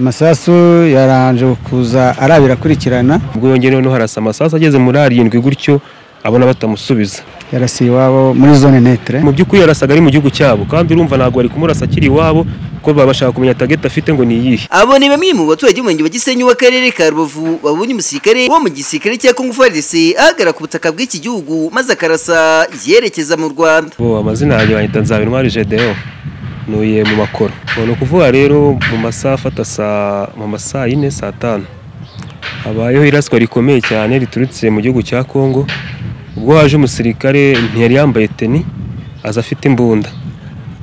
amasasu yaranje kuza arabirakurikirana ubwo yongeye noneho harasa amasasu ageze muri arindwi gutyo abona batamusubiza yarasiye iwabo muri zone netre mu by'ukuri yarasaga ari mu gihugu cyabo kandi urumva ntabwo bari kumurasa akiri iwabo kuko baba bashaka kumenya tageti afite ngo ni iyihe abo ni bamwe mu baturage b'umurenge wa gisenyi w'akarere ka rubavu babonye umusirikare wo mu gisirikare cya kongo farc ahagarara ku butaka bw'iki gihugu maze akarasa yerekeza mu rwanda bo amazina yanjye banyita nzabintwari jedeo nuye mu makoro Bo, ni ukuvuga rero mu masaha afata saa mu masaa yine saa tanu habayeho iraswa rikomeye cyane riturutse mu gihugu cya kongo ubwo haje umusirikare ntiyari yambaye teni aza afite imbunda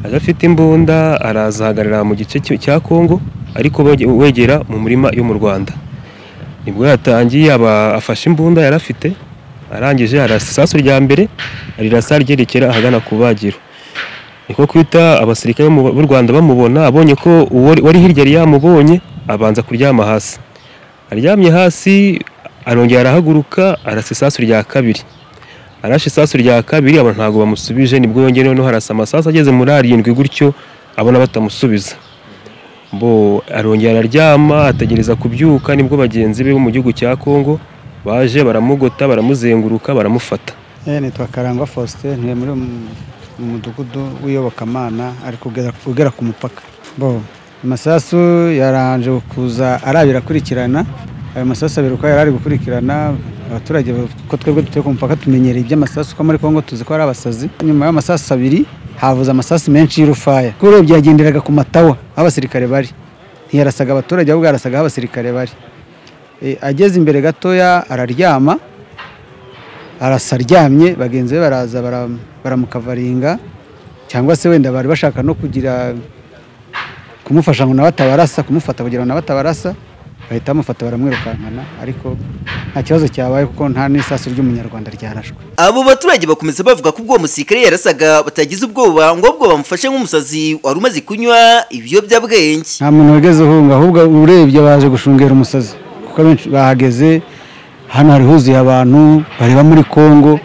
aza afite imbunda araza ahagarara mu gice cy- cya kongo ariko wege- wegera mu murima yo mu rwanda nibwo yatangiye aba afashe imbunda yari afite arangije arasa isasu rya mbere arirasa ryerekera ahagana ku bagiro niko kwita abasirikare bo mu- b'u Rwanda bamubona abonye ko uwo wari hirya yari yamubonye abanza kuryama hasi aryamye hasi arongera arahaguruka arasa isasu rya kabiri arashe isasu rya kabiri abantu ntabwo bamusubije nibwo yongeye noneho harasa amasasu ageze muri arindwi gutyo abona batamusubiza bo arongera araryama ategereza kubyuka nibwo bagenzi be bo mu gihugu cya Kongo baje baramugota baramuzenguruka baramufata Eh, nitwa Karangwa Faustin ntuye muri mu- mu mudugudu w'iyobokamana ari kugera ugera ku mupaka bo amasasu yaranje kuza arabirakurikirana ayo masasu abiri uko yari ari gukurikirana abaturage ko twebwe dutuye ku mupaka tumenyereye iby'amasasu ko muri Kongo tuzi ko ari abasazi nyuma y'amasasu abiri havuze amasasu menshi y'urufaya kuko urebye yagenderaga ku matawa aho abasirikare bari ntiyarasaga abaturage ahubwo yarasaga aho abasirikare bari Eh, ageze imbere gatoya araryama arasa aryamye bagenzi be baraza bara- baramukavaringa cyangwa se wenda bari bashaka no kugira kumufasha ngo nawe atabarasa kumufata kugira ngo nawe atabarasa bahita bamufata baramwirukankana ariko nta kibazo cyabaye kuko nta n'isasu ry'umunyarwanda ryarashwe abo baturage bakomeza bavuga ko ubwo uwo musirikare yarasaga batagize ubwoba ngo ahubwo bamufashe nk'umusazi wari umaze kunywa ibiyobyabwenge nta muntu wigeze uhunga ahubwo urebye baje gushungera umusazi kuko abenshi bahageze hano hari huzuye abantu bareba muri kongo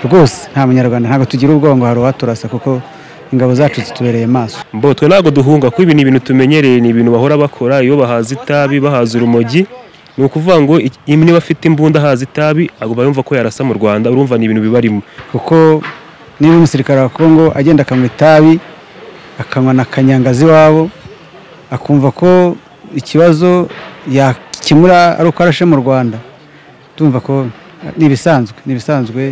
rwose nta munyarwanda ntabwo tugira ubwoba ngo hari uwaturasa kuko ingabo zacu zitubereye maso Mbo twe ntabwo duhunga kuko ibi ni ibintu tumenyereye ni ibintu bahora bakora iyo bahaza itabi bahaza urumogi ni ukuvuga ngo iki- imwe niba afite imbunda ahaza itabi agomba yumva ko yarasa mu Rwanda urumva ni ibintu bibarimo kuko niba umusirikare wa kongo agenda akanywa itabi akanywa na kanyangazi iwabo akumva ko ikibazo yakemura ari uko arashe mu rwanda tumva ko ni ibisanzwe ni ibisanzwe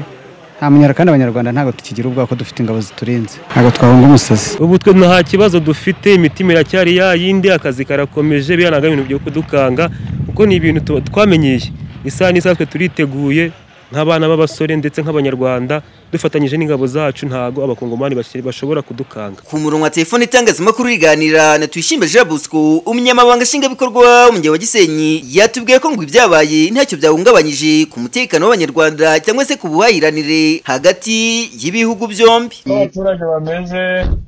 nta munyara kandi abanyarwanda ntabwo tukigira ubwoba ko dufite ingabo ziturinze ntabwo twahunga umusazi ubu twe nta kibazo dufite imitima iracyari ya yindi akazi karakomeje biriya ntabwo ari ibintu byo kudukanga kuko ni ibintu tu- twamenyeye isaha n'isaha twe turiteguye nk'abana b'abasore ndetse nk'abanyarwanda dufatanyije n'ingabo zacu ntabwo abakongomani bakiri- bashobora kudukanga ku murongo wa telefone itangazamakuru riganira na tuyishimbe jean bosco umunyamabanga nshingwabikorwa w'umujyi wa gisenyi yatubwiye ko ngo ibyabaye ntacyo byahungabanyije ku mutekano w'abanyarwanda cyangwa se ku buhahiranire hagati y'ibihugu byombi uko abaturage bameze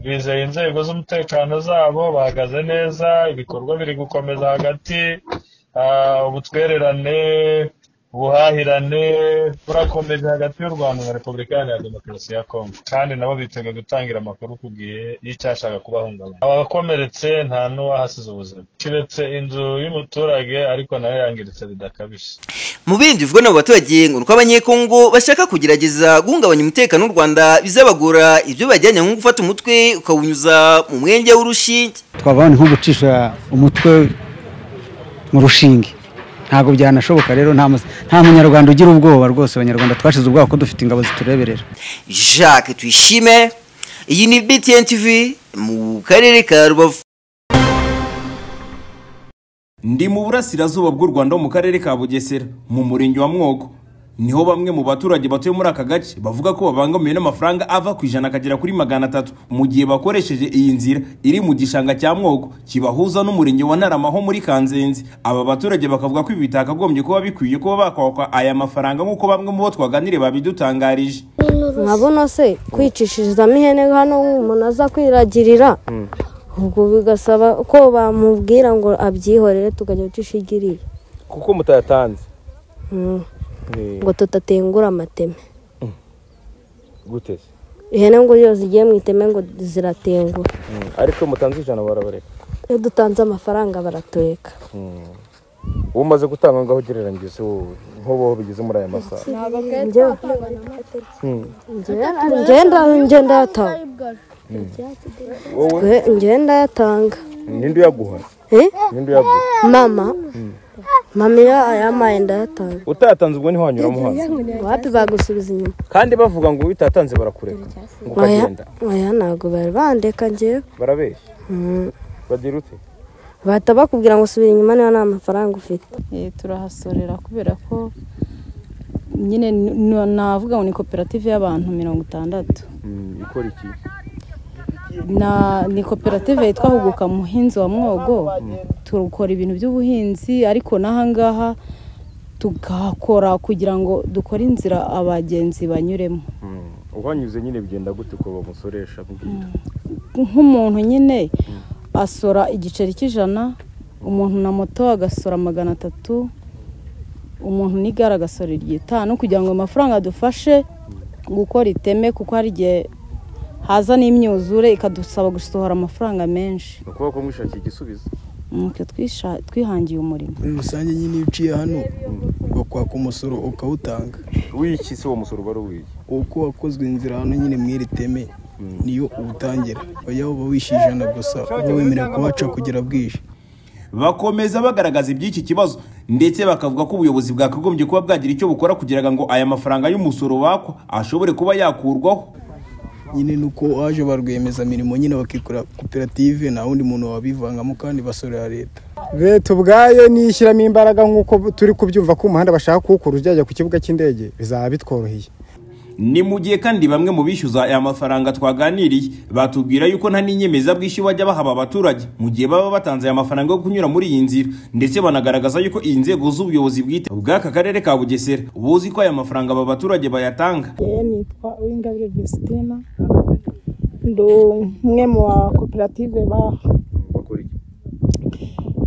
bizeye inzego z'umutekano zabo bahagaze neza ibikorwa biri gukomeza hagati ah, ubutwererane ubuhahirane burakomeje hagati y'u rwanda na repubulika iharanira demokarasi ya kongo kandi nabo bitega gutangira amakuru ku gihe y'icyashaka kubahungabanya abakomeretse nta n'uwahasize ubuzima kiretse inzu y'umuturage ariko nayo yangiritse bidakabije mu bindi bivugwa n'abo baturage ngo ni uko abanyekongo bashaka kugerageza guhungabanya umutekano w'u rwanda bizabagora ibyo bajyanye nko gufata umutwe ukawunyuza mu mwenge w'urushinge twabaho ni nko gucisha umutwe mu rushinge ntabwo byanashoboka rero nta mus- nta munyarwanda ugira ubwoba rwose abanyarwanda twashize ubwoba ko dufite ingabo zitureberera jacques tuyishime iyi ni btn tv mu karere ka rubavu Ndi mu burasirazuba bw'u Rwanda ho mu karere ka Bugesera mu murenge wa Mwogo niho bamwe mu baturage batuye muri aka gace bavuga ko babangamiwe n'amafaranga ava ku ijana akagera kuri magana atatu mu gihe bakoresheje iyi nzira iri mu gishanga cya Mwogo kibahuza n'umurenge wa Ntarama ho muri Kanzenze aba baturage bakavuga ko ibi bitakagombye kuba bikwiye kuba bakwakwa aya mafaranga nk'uko bamwe mu bo twaganiriye babidutangarije nkabona se kwicishirizamo ihene hano umuntu aza kwiragirira ubwo bigasaba ko bamubwira ngo abyihorere tukajya tushigiriye kuko mutayatanze Mm. ngo tutatengura amateme guteze ihene ngo iyo zigiye mu iteme ngo ziratengura ariko mutanze ijana barabareka iyo dutanze amafaranga baratureka uwo umaze gutanga ngaho ugereranyije wowe nk'ubu bigeze muri aya masaha ngenda ngenda yatanga ngenda yatanga ninde uyaguha Eh? ninde uyaguha mama mama iyo ayamaye ndayatanga utayatanze ubwo niho wanyuramo hasi wapi bagusubiza inyuma kandi bavuga ngo utayatanze barakureka ngo oya ukagenda oya ntabwo bari bandeka ngewe barabeshya Mm. bagira ute bahita bakubwira ngo subira inyuma niba nta mafaranga ufite Eh, turahasorera kubera ko nyine ni- ni- navuga ngo ni koperative y'abantu mirongo itandatu Mm, ikora iki Na- ni koperative yitwa huguka muhinzi wa mwogo tukora ibintu by'ubuhinzi ariko n'ahangaha tugakora kugira ngo dukore inzira abagenzi banyuremo Mm, uhanyuze nyine bigenda gute ko bamusoresha mbwira nk'umuntu nyine asora igiceri cy'ijana umuntu na moto agasora magana atatu umuntu n'igare agasora iry'itanu kugira ngo amafaranga adufashe gukora iteme kuko hari igihe haza n'imyuzure ikadusaba gusohora amafaranga menshi ni ukuvuga ko mwishakiye igisubizo nuko twisha- twihangiye umurimo muri rusange nyine iyo uciye hano bakwaka umusoro ukawutanga w'iki se uwo musoro uba ari uw'iki uko wakozwe inzira hano nyine mu iri teme niyo uwutangira bajya uba wishyuye ijana gusa uba wemerewe kuhaca kugera bwije bakomeza bagaragaza iby'iki kibazo ndetse bakavuga ko ubuyobozi bwakagombye kuba bwagira icyo bukora kugira ngo aya mafaranga y'umusoro bakwa ashobore kuba yakurwaho nyine nuko waje ba rwiyemezamirimo nyine bakikora koperative nta wundi muntu wabivangamo kandi basorera leta leta ubwayo nishyiramo imbaraga nk'uko turi kubyumva ko umuhanda bashaka kuwukura ujya ku kibuga cy'indege bizaba bitworoheye ni mu gihe kandi bamwe mu bishyuza aya mafaranga twaganiriye batubwira yuko nta n'inyemezabwishyu bajya bahaba abaturage mu gihe baba batanze aya mafaranga yo kunyura muri iyi nzira ndetse banagaragaza yuko iyi nzego z'ubuyobozi bwite bw'aka karere ka bugesera buzi ko aya mafaranga aba baturage bayatanga yewe nitwa uwingabire vesitine ndi umwe mu ba koperative ba- bakora iki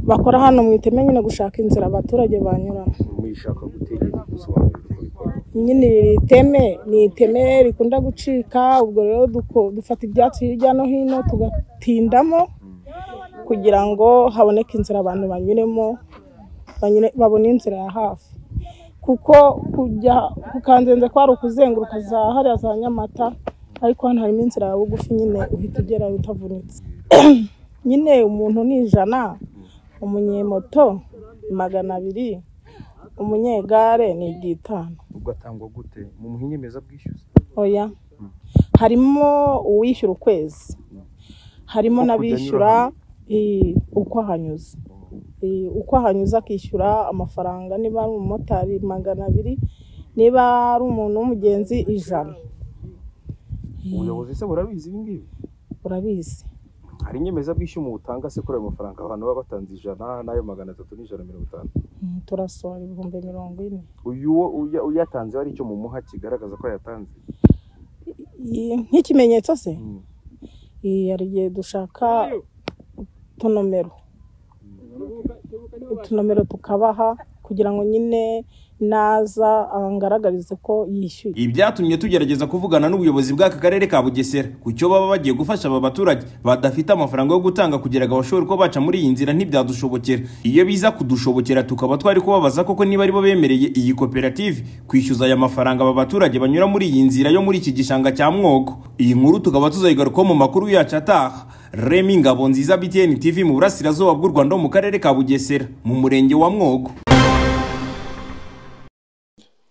bakora hano mu iteme nyine gushaka inzira abaturage banyuramo muyishaka gutekereza gusobanurira uko bikorwa nyine iri teme ni iteme rikunda gucika ubwo rero duko- dufata ibyatsi hirya no hino tugatindamo kugira ngo haboneke inzira abantu banyuremo banyure- babone inzira ya hafi kuko kujya kukanzenze kwari ukuzenguruka za hariya za nyamata ariko hano harimo inzira ya bugufi nyine uhita ugerayo utavunitse nyine umuntu ni ijana umunyemoto ni magana abiri umunyegare ni igitanu ugatangwa gute mu nyemezabwishyu se? oya harimo uwishyura ukwezi harimo Uko kujya n'abishyura anyura eh, uko ahanyuze Eh, uko ahanyuze akishyura amafaranga niba ari umumotari magana abiri niba ari umuntu w'umugenzi ijana ubuyobozi se burabizi ibi ngibi urabizi hari inyemezabwishyu mu butanga se kuri ayo mafaranga abantu baba batanze ijana n'ayo magana atatu n'ijana mirongo itanu Mm, turasohora ibihumbi mirongo ine uyu wo uya- uyatanze hari icyo mumuha kigaragaza ko yatanze Iyi- nk'ikimenyetso se Mm. Iyi, hari igihe dushaka utunomero utunomero tukabaha kugira ngo nyine naza angaragarize ko yishyuye Ibi byatumye tugerageza kuvugana n'ubuyobozi bw'aka karere ka Bugesera ku cyo baba bagiye gufasha aba baturage badafite amafaranga yo gutanga kugira ngo bashobore kuba baca muri iyi nzira ntibyadushobokera iyo biza kudushobokera tukaba twari kubabaza koko niba ari bo bemereye iyi koperative kwishyuza aya mafaranga aba baturage banyura muri iyi nzira yo muri iki gishanga cya Mwogo iyi nkuru tukaba tuzayigarukaho mu makuru yacu ataha Remy Ngabonziza BTN TV mu burasirazuba bw'u Rwanda ho mu karere ka Bugesera mu murenge wa Mwogo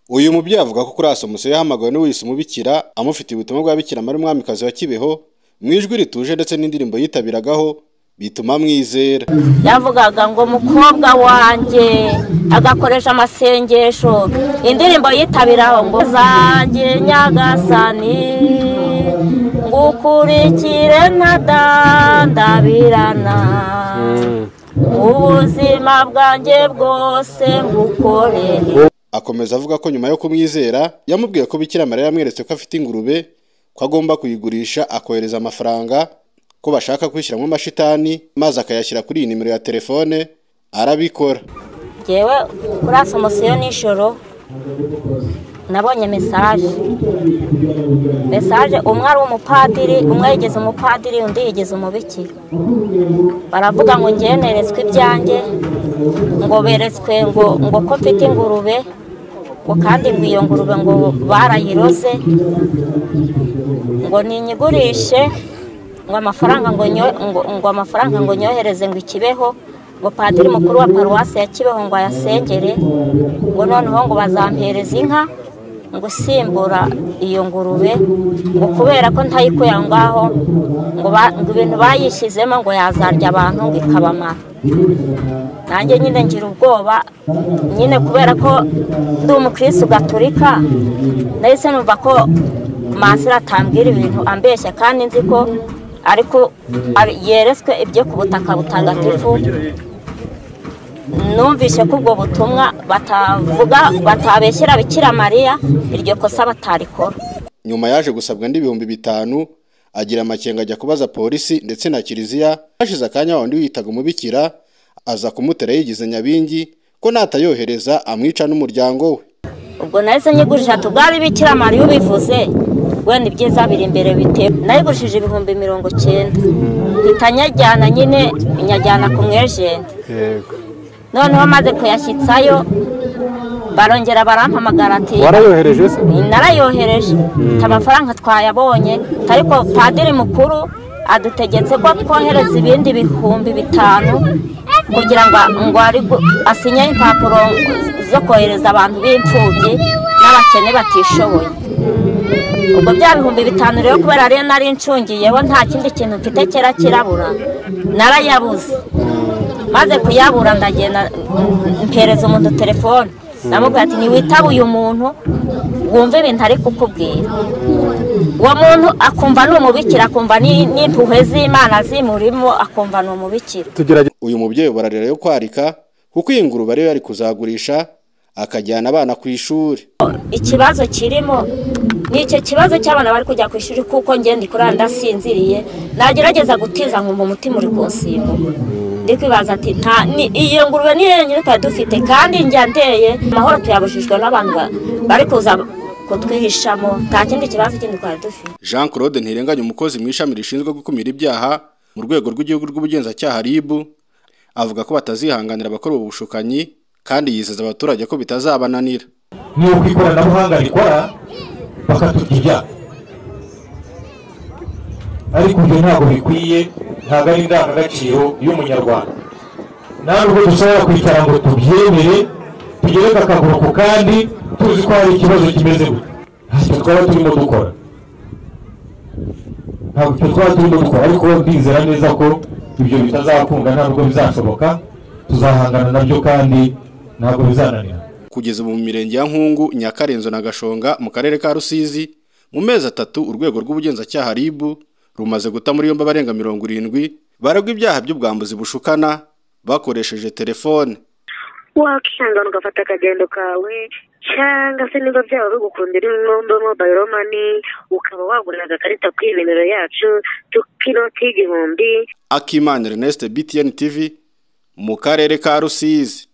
uyu mubyeyi avuga ko kuri asomusiyo yahamagawe n'uwise umubikira amufitiye ubutumwa bwa bikira mari mwamikazi wa kibeho mu ijwi rituje ndetse n'indirimbo yitabiragaho bituma amwizera yavugaga ngo mukobwa wanjye agakoresha amasengesho indirimbo yitabiraho ngo zanjye nyagasani ngukurikire ntadandabirana ubuzima bwanjye bwose ngukorere akomeza avuga ko nyuma yo kumwizera yamubwiye ko bikira mari yamweretse ko afite ingurube ko agomba kuyigurisha akohereza amafaranga ko bashaka kwishyiramo amashitani maze akayashyira kuri iyi nimero ya telefone arabikora ngewe kuri asomusiyo nijoro nabonye mesaje mesaje umwe ari umupadiri umwe yigeze umupadiri undi yigeze umubikira baravuga ngo ngewe neretswe ibyanjye ngo beretswe ngo ngo ko mfite ingurube ngo kandi ngo iyo ngurube ngo barayiroze ngo ninyigurishe ngo amafaranga ngo nyo- ngo- ngo amafaranga ngo nyohereze ngo ikibeho ngo padiri mukuru wa paruwasi ya kibeho ngo ayasengere ngo noneho ngo bazampereza inka ngo isimbura iyo ngurube ngo kubera ko ntayikuye aho ngaho ngo ba- ngo ibintu bayishyizemo ngo yazarya abantu ngo ikabamara nanjye nyine ngira ubwoba nyine kubera ko ndi umukirisitu gaturika ndahise numva ko masira atambwira ibintu ambeshya kandi nzi ko ariko ari- yeretswe ibyo ku butaka butagatifu numvise ko ubwo butumwa batavuga batabeshyira bikira mariya iryo kosa batarikora nyuma yaje gusabwa andi ibihumbi bitanu agira amakenga ajya kubaza polisi ndetse na kiliziya hashize akanya wa wundi wiyitaga umubikira aza kumutera yigize nyabingi ko natayohereza amwica n'umuryango we ubwo nahise nyigurije ati ubwo ari bikira mariya ubivuze wenda ibyiza biri imbere bitewe nayigurishije ibihumbi mirongo icyenda mpita nyajyana nyine nyajyana ku mwejenti yego noneho maze kuyashyitsayo barongera barampamagara ati Warayohereje se? narayohereje Ati, amafaranga twayabonye ariko padiri mukuru adutegetse ko twohereza ibindi bihumbi bitanu kugira ngo ngo ari gu- asinye impapuro zo kohereza abantu b'imfubyi n'abakene batishoboye ubwo bya bihumbi bitanu rero kubera ariyo nari ncungiyeho nta kindi kintu mfite kera kirabura narayabuze maze kuyabura ndagenda mm, mpereza umuntu telefone namubwira ati ntiwitaba uyu muntu wumve ibintu ari kukubwira uwo muntu akumva ni umubikira akumva ni- n'impuhwe z'imana zimurimo akumva ni umubikira uyu mubyeyi bararira yo kwarika kuko iyi ngurube ariyo yari kuzagurisha akajyana abana ku ishuri ikibazo kirimo ni icyo kibazo cy'abana bari kujya ku ishuri kuko ngenda kurara ndasinziriye nagerageza gutiza nkumva umutima uri kunsimbuka ndi kwibaza ati nta ni iyo ngurube ni yenyine twari dufite kandi njya ndeye amahoro tuyabujijwe n'abantu ba- bari kuza kutwihishamo nta kindi kibazo kindi twari dufite jean claude ntirenganya umukozi mu ishami rishinzwe gukumira ibyaha mu rwego rw'igihugu rw'ubugenzacyaha rib avuga ko batazihanganira abakora ubu bushukanyi kandi yizeza abaturage ko bitazabananira ni uko ikoranabuhanga rikora bakaturya ibyaha ariko ibyo ntabwo bikwiye ntabwo ari indangagaciro y'umunyarwanda nta nubwo dushobora kwicara ngo tubyemere tugereke akaguru ku kandi tuzi ko hari ikibazo kimeze gutya ntacyo twaba turimo dukora ntabwo icyo twaba turimo dukora ariko ndizera neza ko ibyo bitazakunda ntabwo bizashoboka tuzahangana nabyo kandi ntabwo bizananira kugeza ubu mu mirenge ya nkungu nyakarenzo na gashonga mu karere ka rusizi mu mezi atatu urwego rw'ubugenzacyaha rib rumaze guta muri yombi abarenga mirongo irindwi baregwa ibyaha by'ubwambuzi bushukana bakoresheje telefone wakihangana ugafata akagendo kawe cyangwa se niba byaba bigukundira inkombo mobayiro mani ukaba wagurira agakarita kuri iyi nimero yacu tukinoti igihumbi akimana ernest btn tv mu karere ka rusizi